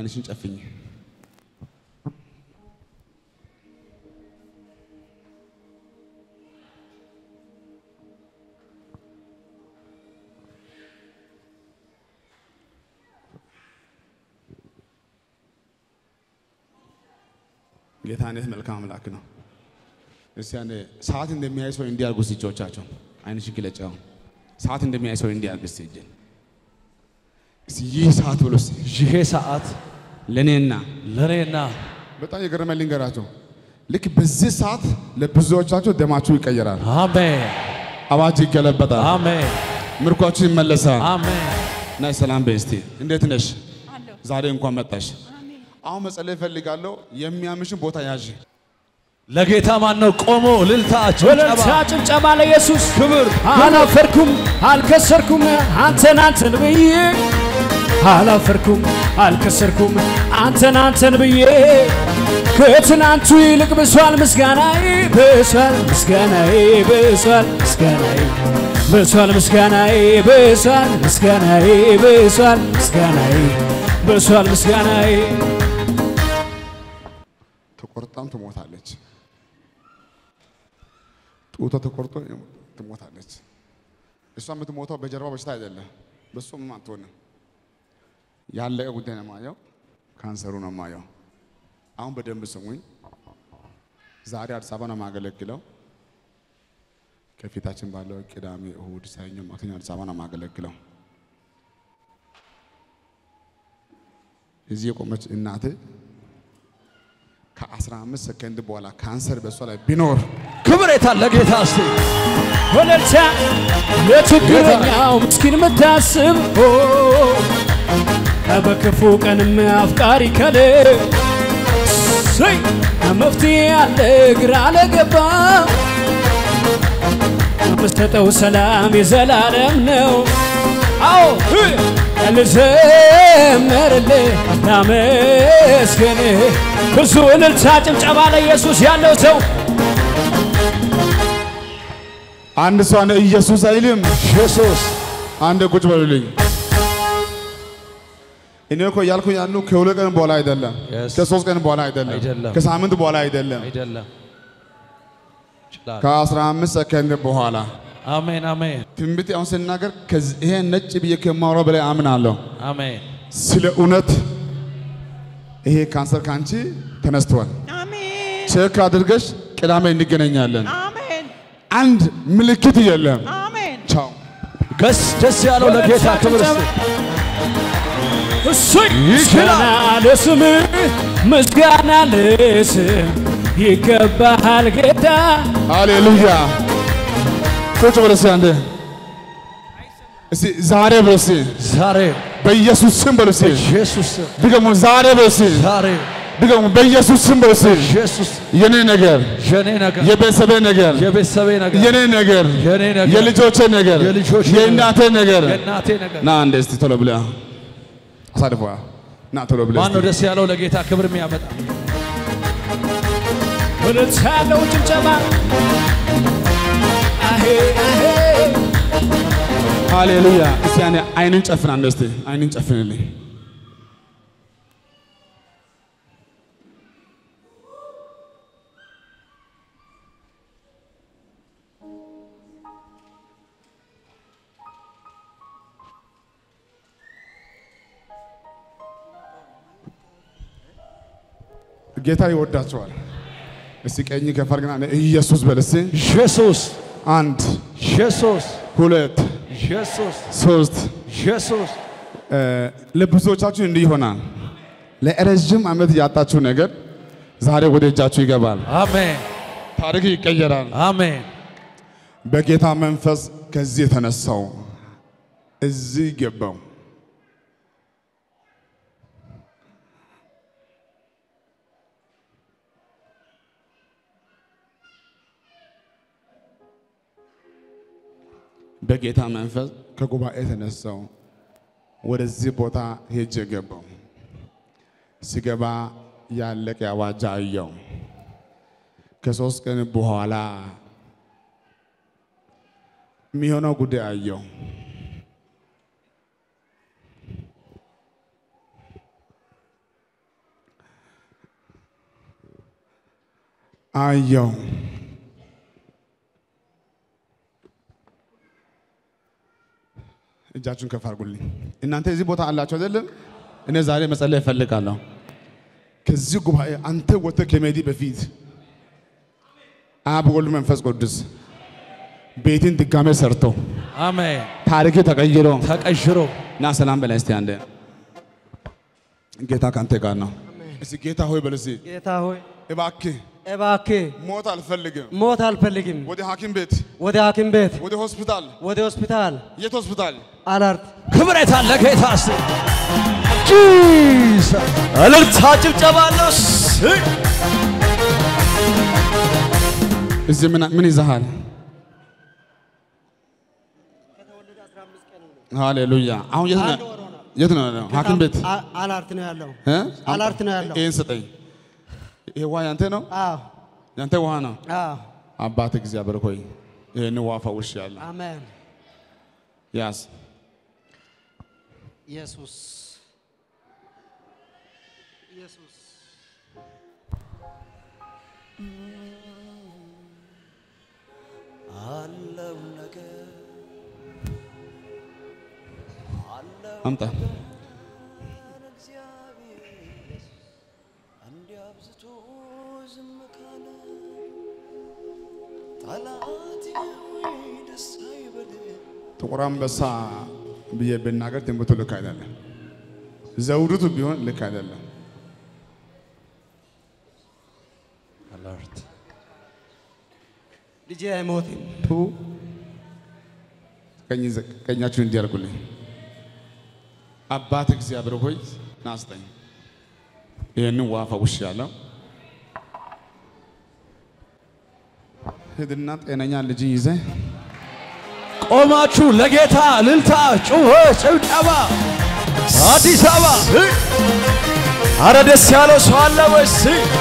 አይንሽን ጨፍኝ። ጌታ እንዴት መልካም አምላክ ነው። እስቲ አንዴ ሰዓት እንደሚያይ ሰው እንዲያርጉ እስቲ እጆቻቸው አይንሽን ግለጫው። ሰዓት እንደሚያይ ሰው እንዲያርግ እስቲ እጅን እስቲ ይህ ሰዓት ብሎ እስቲ ይሄ ሰዓት ለእኔና ለእኔና በጣም የገረመ ልንገራቸው። ልክ በዚህ ሰዓት ለብዙዎቻቸው ደማችሁ ይቀየራል፣ አሜን አዋጅ ይገለበጣል፣ አሜን ምርኳችሁ ይመለሳል። አሜን። ናይ ሰላም በይ እስቲ እንዴት ነሽ? አለሁ። ዛሬ እንኳን መጣሽ። አሁን መጸለይ እፈልጋለሁ። የሚያምሽን ቦታ ያዥ። ለጌታ ማን ነው ቆሞ እልልታ ጭብጨባ ወለልታ ጭብጨባ ለኢየሱስ ክብር አላፈርኩም አልከሰርኩም አንተን አንተን ብዬ አላፈርኩም አልከሰርኩም አንተን አንተን ብዬ ከትናንቱ ይልቅ ብሷል ምስጋናዬ ብሷል ምስጋናዬ ብሷል ምስጋናዬ ብሷል ምስጋናዬ ብሷል ምስጋናዬ ብሷል ምስጋናዬ ብሷል ምስጋናዬ ተቆርጣም ትሞታለች። ጡቷ ተቆርጦ ትሞታለች። እሷ የምትሞተው በጀርባ በሽታ አይደለም፣ በሱ ምንም አትሆንም። ያለቀ ጉዳይ ነው የማየው፣ ካንሰሩ ነው የማየው። አሁን በደንብ ስሙኝ። ዛሬ አዲስ አበባ ነው የማገለግለው። ከፊታችን ባለው ቅዳሜ፣ እሁድ፣ ሰኞ፣ ማክሰኞ አዲስ አበባ ነው የማገለግለው። እዚህ የቆመች እናቴ ከ15 ሰከንድ በኋላ ካንሰር በእሷ ላይ ቢኖር ክብር የታለ ጌታ እስቲ ወለልታ ለችግረኛው ምስኪን የምታስብ ኦ፣ በክፉ ቀንም አፍቃሪ ከል እሰይ፣ መፍትሄ ያለ ግራ ለገባ የምሰጠው ሰላም የዘላለም ነው። አዎ ልዘምርልህ ላመስግንህ ብዙ እልልታ ጭብጨባ ለኢየሱስ ያለው ሰው አንድ ሰው አንድ ኢየሱስ አይልም። ኢየሱስ አንድ ቁጭ በሉልኝ። እኔ እኮ እያልኩ ያሉ ከሁለት ቀን በኋላ አይደለም፣ Yes. ከሶስት ቀን በኋላ አይደለም፣ አይደለም። ከሳምንት በኋላ አይደለም፣ አይደለም ይችላል። ከ15 ሰከንድ በኋላ አሜን አሜን ትንቢት አሁን ስናገር ከዚህ- ይሄ ነጭ ብዬ ከማውራው በላይ አምናለሁ። አሜን ስለ እውነት ይሄ ካንሰር ካንቺ ተነስቷል። አሜን ቼክ አድርገሽ ቅዳሜ እንገናኛለን። አሜን አንድ ምልክት የለም። አሜን ቻው። ገስ ደስ ያለው ለጌታ ክብር እስቲ እሰይ ይችላል። ምስጋና ለስም ምስጋና ለስም ይገባሃል ጌታ ሃሌሉያ። ቁጭ በል እስኪ አንዴ እስቲ ዛሬ በል እስቲ ዛሬ በኢየሱስ ስም በል እስቲ ኢየሱስ ስም ድገሙ። ዛሬ በል እስቲ ዛሬ ድገሙ። በኢየሱስ ስም በል እስቲ ኢየሱስ የኔ ነገር፣ የኔ ነገር የቤተሰቤ ነገር፣ የቤተሰቤ ነገር የኔ ነገር፣ የኔ ነገር የልጆቼ ነገር፣ የልጆቼ ነገር፣ የእናቴ ነገር የእናቴ ነገር ና እንደ እስቲ ቶሎ ብለህ አሳልፈዋ ና ቶሎ ብለህ ማን ነው እስቲ። ደስ ያለው ለጌታ ክብር የሚያመጣ ወለልታ ያለው ጭብጨባ አሄ አሄ ሃሌሉያ። እስቲ ያኔ አይንን ጨፍን አንደ እስቲ አይንን ጨፍንልኝ። ጌታ ይወዳቸዋል። እስቲ ቀኝ ከፍ አድርግና ኢየሱስ በል እስቲ ኢየሱስ አንድ ኢየሱስ ሁለት ኢየሱስ ሶስት ኢየሱስ ለብዙዎቻችሁ እንዲህ ይሆናል። ለረዥም ዓመት ያጣችሁ ነገር ዛሬ ወደ እጃችሁ ይገባል። አሜን ታሪክ ይቀየራል። አሜን በጌታ መንፈስ ከዚህ የተነሳው እዚህ ገባው። በጌታ መንፈስ ከጉባኤ የተነሳው ወደዚህ ቦታ ሄጄ ገባው። ሲገባ ያለቀ አዋጅ አየው። ከሶስት ቀን በኋላ የሚሆነው ጉዳይ አየው። አየው። እጃችሁን ከፍ አድርጉልኝ። እናንተ እዚህ ቦታ አላችሁ አይደለም? እኔ ዛሬ መጸለይ እፈልጋለሁ። ከዚህ ጉባኤ አንተ ወጥተህ ከመሄድ በፊት አብ ወልድ መንፈስ ቅዱስ ቤትን ድጋሜ ሰርቶ አሜን። ታሪክ ተቀይሮ ተቀሽሮ ና ሰላም በላይ እስቲ አንዴ ጌታ ካንተ ጋር ነው። እስቲ ጌታ ሆይ በል እስቲ ጌታ ሆይ እባክህ እባክህ ሞት አልፈልግም። ሞት አልፈልግም። ወደ ሐኪም ቤት፣ ወደ ሐኪም ቤት፣ ወደ ሆስፒታል። ወደ ሆስፒታል የት ሆስፒታል? አላርት ክብረት አለ ጌታ ስ ጂሰስ እልልታ ጭብጨባ አለው። ስ- እዚህ ምን ምን ይዘሃል? ሃሌሉያ። አሁን የት ነው? የት ነው ያለው? ሐኪም ቤት አ- አላርት ነው ያለው። እ? አላርት ነው ያለው። ይሄን ስጠኝ። ይሄ ውሃ ያንተ ነው? አዎ ያንተ ውሃ ነው። አዎ። አባት እግዚአብሔር ሆይ ይሄን ውሃ ፈውሽ ያለ አሜን። ያዝ። ኢየሱስ ኢየሱስ አምጣ። እንዲያብዝቶ ዝም ካለ ጠላቴ ወይ ደስ አይበልህ ጥቁር አንበሳ ብዬ ብናገር ትንቢቱ ልክ አይደለም። ዘውድቱ ቢሆን ልክ አይደለም። ልጄ አይሞትም። ቱ ቀኝ ዘ- ቀኛችሁን እንዲያርጉልኝ አባት እግዚአብሔር ሆይ ናስጠኝ ይህንን ውሃ ፈውሽ ያለው ሂድና ጤነኛ ልጅ ይዘ ቆማችሁ ለጌታ እልልታ፣ ጩኸ፣ ጭብጨባ አዲስ አበባ አረ ደስ ያለው ሰው አለ ወይስ?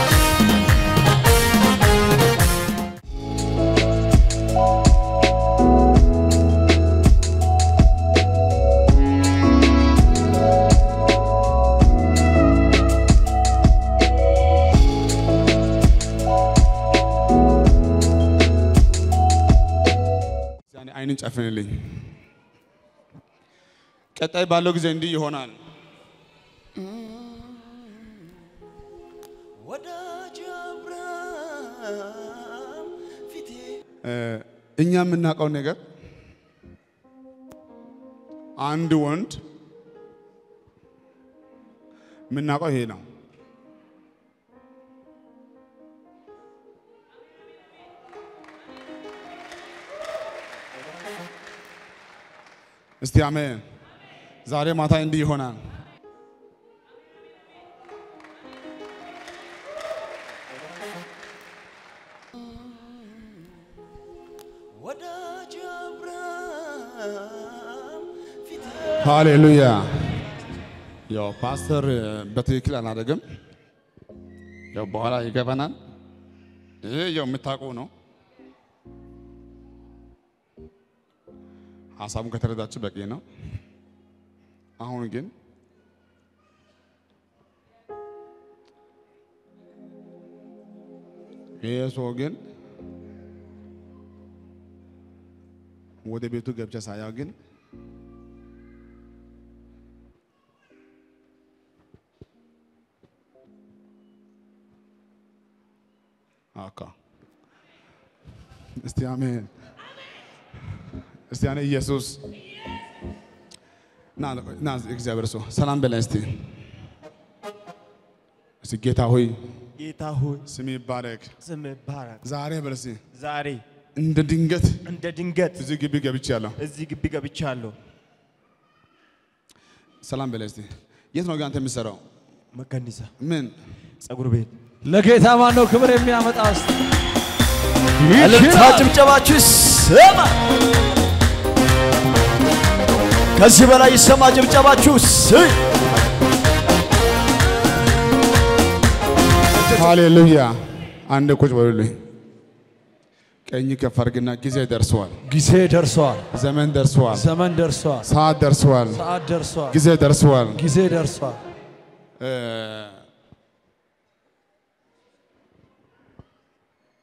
ዛኔ አይንን ጨፍንልኝ። ቀጣይ ባለው ጊዜ እንዲህ ይሆናል። ወዳጅ አብርሃም ፊቴ እ፣ እኛ የምናውቀው ነገር አንድ ወንድ የምናውቀው ይሄ ነው። እስቲ አሜን። ዛሬ ማታ እንዲህ ይሆናል። ወዳጅ አብርሃም ፊቴ ሃሌሉያ። ያው ፓስተር በትክክል አላደረግም። ያው በኋላ ይገባናል። ይሄ ያው የምታውቁ ነው። ሀሳቡን ከተረዳችሁ በቂ ነው። አሁን ግን ይሄ ሰው ግን ወደ ቤቱ ገብቼ ሳያው ግን አካ እስቲ አሜን። እስቲ አነ ኢየሱስ ና ና እግዚአብሔር ሰው ሰላም በላይ እስቲ እስቲ ጌታ ሆይ ጌታ ሆይ ስም ይባረክ። ስም ይባረክ። ዛሬ በል እስቲ ዛሬ እንደ ድንገት እንደ ድንገት እዚህ ግቢ ገብቻለሁ። እዚህ ግቢ ገብቻለሁ። ሰላም በላይ እስቲ የት ነው ግን አንተ የምትሰራው? መከኒሳ ምን ጸጉር ቤት ለጌታ ማን ነው ክብር የሚያመጣ? እስቲ እልልታ ጭብጨባችሁ ይሰማ። ከዚህ በላይ ይሰማ ጭብጨባችሁ። ስይ ሃሌሉያ። አንድ ቁጭ በሉልኝ። ቀኝ ከፍ አድርግና ጊዜ ደርሰዋል፣ ጊዜ ደርሷል። ዘመን ደርሰዋል፣ ዘመን ደርሷል። ሰዓት ደርሰዋል፣ ሰዓት ደርሷል። ጊዜ ደርሰዋል። ጊዜ ደርሷል። እ፣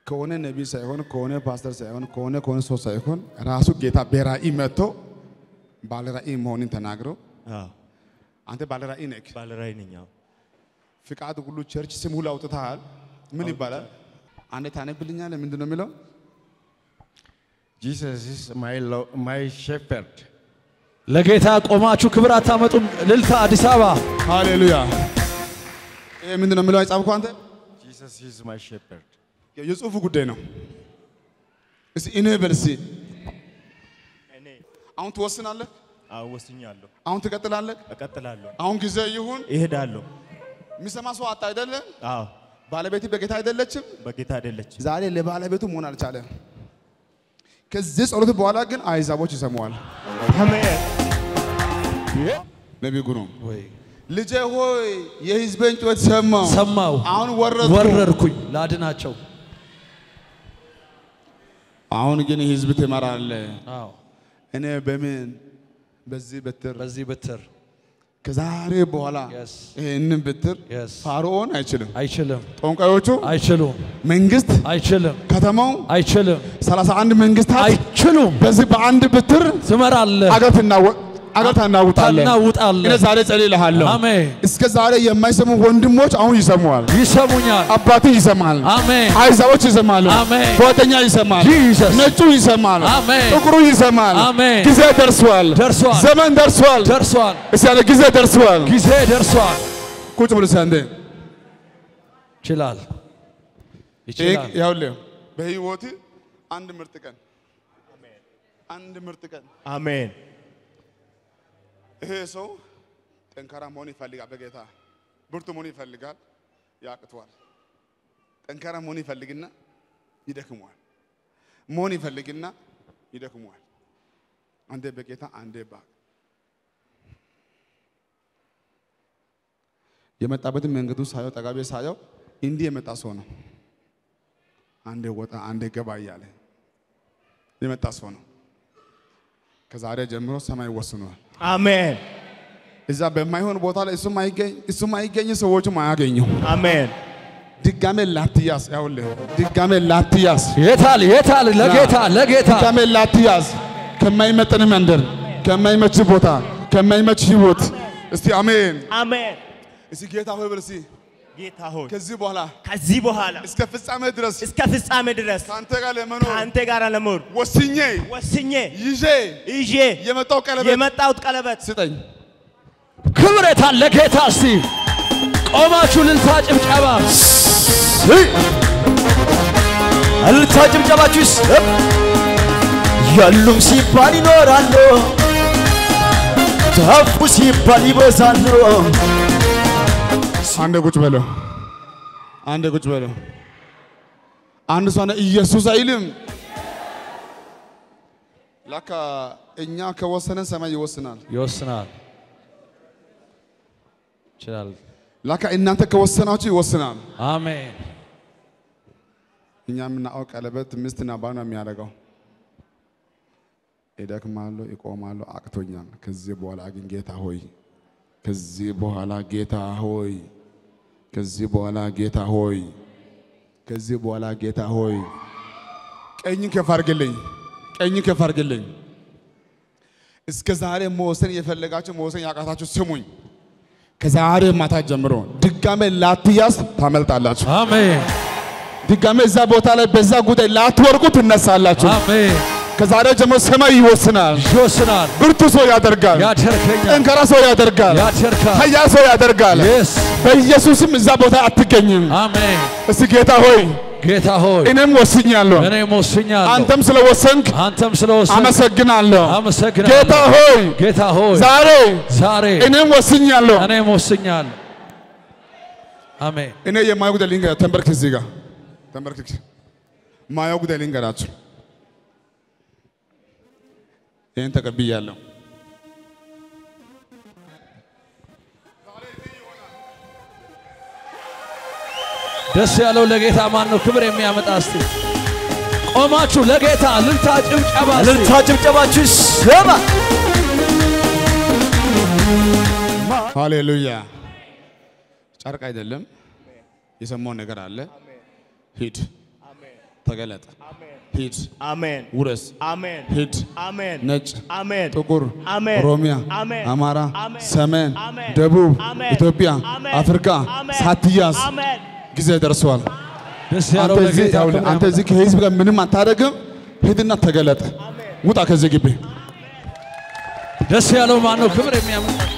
ከሆነ ነቢይ ሳይሆን ከሆነ ፓስተር ሳይሆን ከሆነ ከሆነ ሰው ሳይሆን ራሱ ጌታ በራእይ መጥቶ ባለ ራእይ መሆንን ተናግሮ አዎ፣ አንተ ባለ ራእይ ነህ። ባለ ራእይ ነኝ። አዎ። ፍቃድ ሁሉ ቸርች ስም ሁሉ አውጥተሃል። ምን ይባላል? አንዴ ታነብልኛለህ? ምንድን ነው የሚለው? Jesus is my, lo- my shepherd. ለጌታ ቆማችሁ ክብር አታመጡም? እልልታ አዲስ አበባ ሃሌሉያ። ይሄ ምንድን ነው የሚለው? አይጻፍኩ አንተ Jesus is my shepherd. የጽሁፉ ጉዳይ ነው። እስቲ እኔ በል እስቲ እኔ አሁን ትወስናለህ፣ አዎ፣ ወስኛለሁ፣ አሁን ትቀጥላለህ። እቀጥላለሁ፣ አሁን ጊዜ ይሁን እሄዳለሁ። የሚሰማ ሰው አጣ አይደለም። አዎ፣ ባለቤት በጌታ አይደለችም። በጌታ አይደለችም። ዛሬ ለባለቤቱ መሆን አልቻለም። ከዚህ ጸሎት በኋላ ግን አይዛቦች ይሰማዋል። አሜን። ነቢይ ጉሩም ወይ ልጄ ሆይ የህዝቤን ጩኸት ሰማው ሰማው አሁን ወረድኩ። ወረድኩኝ ላድናቸው። አሁን ግን ህዝብ ትመራለህ። አዎ እኔ በምን በዚህ በትር በዚህ ብትር ከዛሬ በኋላ Yes. ይህንን ብትር Yes. ፋርዖን አይችልም፣ አይችልም ጠንቋዮቹ አይችሉም መንግስት፣ አይችልም ከተማው አይችልም 31 መንግስታት አይችሉም። በዚህ በአንድ ብትር ትመራለህ፣ አገር ትናወ- አገር ታናውጣለህ። እኔ ታናውጣለህ። ዛሬ ጸልይልሃለሁ። አሜን። እስከ ዛሬ የማይሰሙ ወንድሞች አሁን ይሰሙዋል። ይሰሙኛል። አባትህ ይሰማል። አሜን አይዛቦች ይሰማሉ። አሜን። ጓደኛ ይሰማል። Jesus. ነጩ ይሰማል። አሜን። ጥቁሩ ይሰማል። አሜን። ጊዜ ደርሷል። ደርሷል። ዘመን ደርሷል። ደርሷል። እስቲ ያለ ጊዜ ደርሷል። ጊዜ ደርሷል። ቁጭ ብሎ ሰንደ ይችላል ይችላል። ይኸውልህ በህይወት አንድ ምርጥ ቀን አንድ ምርጥ ቀን አሜን። ይሄ ሰው ጠንካራ መሆን ይፈልጋል። በጌታ ብርቱ መሆን ይፈልጋል። ያቅተዋል። ጠንካራ መሆን ይፈልግና ይደክመዋል። መሆን ይፈልግና ይደክመዋል። አንዴ በጌታ አንዴ ባ የመጣበትን መንገዱ ሳየው ጠጋቤ ሳየው እንዲህ የመጣ ሰው ነው። አንዴ ወጣ አንዴ ገባ እያለ የመጣ ሰው ነው። ከዛሬ ጀምሮ ሰማይ ወስኗል። አሜን። እዛ በማይሆን ቦታ ላይ እሱም አይገኝ እሱም አይገኝ ሰዎችም አያገኙ። አሜን። ድጋሜ ላትያዝ ያውልህ ድጋሜ ላትያዝ የታል የታል? ለጌታ ለጌታ ድጋሜ ላትያዝ ከማይመጥን መንደር ከማይመች ቦታ ከማይመች ህይወት እስቲ አሜን አሜን። እስቲ ጌታ ሆይ በል እስቲ ጌታ ሆይ ከዚህ በኋላ ከዚህ በኋላ እስከ ፍጻሜ ድረስ እስከ ፍጻሜ ድረስ ከአንተ ጋር ለመኖር ከአንተ ጋር ለመኖር ወስኜ ወስኜ ይዤ ይዤ የመጣው ቀለበት የመጣሁት ቀለበት ስጠኝ ክብር የታል? ለጌታ እስቲ ቆማችሁ ልልታ ጭብጨባ እልልታ ጭብጨባችሁ ይሰብ ያሉም ሲባል ይኖራሉ፣ ጠፉ ሲባል ይበዛሉ። አንድ ቁጭ በለው አንድ ቁጭ በለው አንድ ሰው ኢየሱስ አይልም ላካ እኛ ከወሰነን ሰማይ ይወስናል ይወስናል ይችላል። ላካ እናንተ ከወሰናችሁ ይወስናል አሜን እኛ የምናውቀው ቀለበት ሚስትና ባል ነው የሚያደርገው እደክማለሁ እቆማለሁ አቅቶኛል ከዚህ በኋላ ግን ጌታ ሆይ ከዚህ በኋላ ጌታ ሆይ ከዚህ በኋላ ጌታ ሆይ ከዚህ በኋላ ጌታ ሆይ ቀኝን ከፍ አድርግልኝ ቀኝን ከፍ አድርግልኝ እስከ ዛሬ መወሰን የፈለጋችሁ መወሰን ያቃታችሁ ስሙኝ ከዛሬ ማታ ጀምሮ ድጋሜ ላትያዝ ታመልጣላችሁ አሜን ድጋሜ እዛ ቦታ ላይ በዛ ጉዳይ ላትወርቁ ትነሳላችሁ። አሜን። ከዛሬ ጀምሮ ሰማይ ይወስናል። ይወስናል፣ ብርቱ ሰው ያደርጋል። ያደርገኛል፣ ጠንካራ ሰው ያደርጋል። ያደርጋል። ኃያ ሰው ያደርጋል። የስ በኢየሱስም እዛ ቦታ አትገኝም። አሜን። እስቲ ጌታ ሆይ ጌታ ሆይ እኔም ወስኛለሁ፣ እኔም ወስኛለሁ፣ አንተም ስለወሰንክ አንተም ስለወሰን አመሰግናለሁ። አመሰግናለሁ። ጌታ ሆይ ጌታ ሆይ ዛሬ ዛሬ እኔም ወስኛለሁ። እኔም ወስኛለሁ። አሜን። እኔ የማየው ጉዳይ ልንገራችሁ። ተንበርክ፣ እዚህ ጋር ተንበርክ። ማየው ጉዳይ ልንገራችሁ። ይህን ተቀብያለሁ። ደስ ያለው ለጌታ ማን ነው? ክብር የሚያመጣ እስቲ ቆማችሁ ለጌታ ልልታ ጭብጨባ እስቲ። እልልታ ጭብጨባችሁ ይሰማ። ሃሌሉያ። ጨርቅ አይደለም፣ የሰማው ነገር አለ። ሂድ ተገለጠ። ሂድ፣ አሜን ውረስ፣ አሜን ሂድ፣ አሜን ነጭ፣ አሜን ጥቁር፣ አሜን ኦሮሚያ፣ አሜን አማራ፣ አሜን ሰሜን፣ አሜን ደቡብ፣ አሜን ኢትዮጵያ፣ አሜን አፍሪካ አሜን ሳትያዝ አሜን ጊዜ ደርሰዋል። ደስ ያለው አንተ እዚህ ለጌታ ይኸውልህ፣ ክብር አንተ እዚህ ከህዝብ ጋር ምንም አታደርግም። ሂድና ተገለጠ። ውጣ ከዚህ ግቢ። ደስ ያለው ማን ነው? ክብር የሚያመጣ